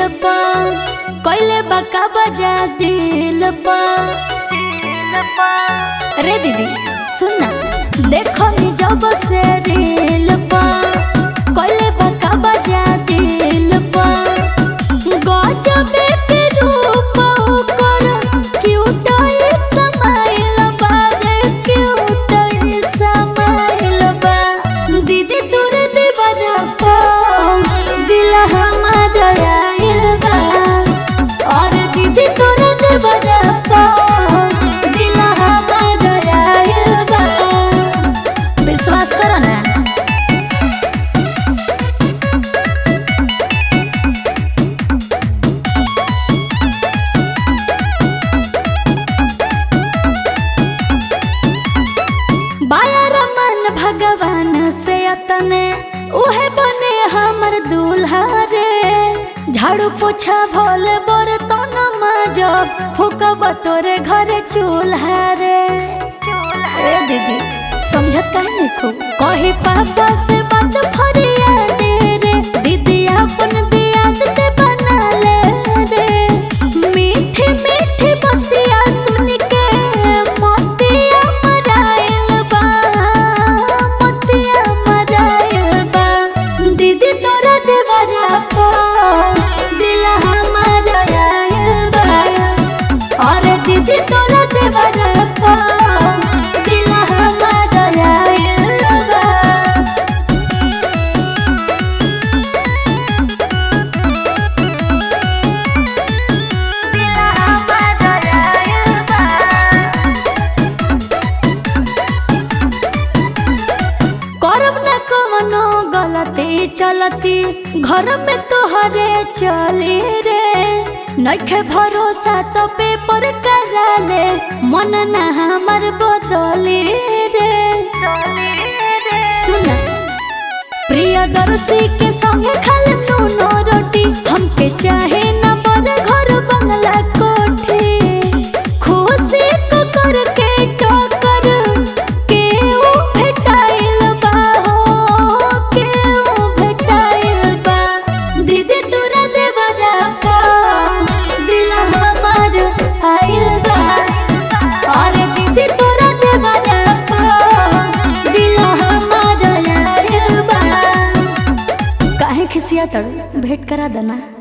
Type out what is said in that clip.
पा कोइले बका बजा दिल पा रे दीदी सुन ना देखो नी जब से रील पा कोइले बका बजा दिल पा गजबे के रूप ओकर क्यूट स्माइल बा रे क्यूट स्माइल बा दीदी तोर दीवाना पा दिल हमार आइल बा और दीदी तोर दीवाना पा दिल हमार आइल बा विश्वास करो ना बाया रमन भगवान से अतने उहे बने हमर दूल्हा रे झाड़ू पोछा भोल बर तो न माजब फूकब तोरे घरे चूल्हा रे ए दीदी समझत काहे नहीं खूब कही पापा से बात फरिया दे रे दीदी अपन दियाद ते बना ले रे मीठी मीठी बतिया सुन के मोतिया मराइल बा मोतिया मराइल बा दीदी तोरा देवरा पा दिल हमार आइल बा और दीदी तोरा देवरा पा दिल हमार आइल बा करब न कवनो गलती चलती घर में तोहरे चली रे नखे भरोसा तो पेपर करा ले मन न हमर बदली रे सुन प्रियदर्शी के संगे खाल नूनो रोटी हमके चाहे न बड़ घर बंगला कोठी खुशी को करके टोकर के ऊ भेटाइल बा हो के ऊ भेटाइल बा दीदी तोरा देवरा पा दिल हमार आइल बा और दीदी तोरा देवरा पा दिल हमार आइल बा काहे खिसिया तड़ भेंट करा देना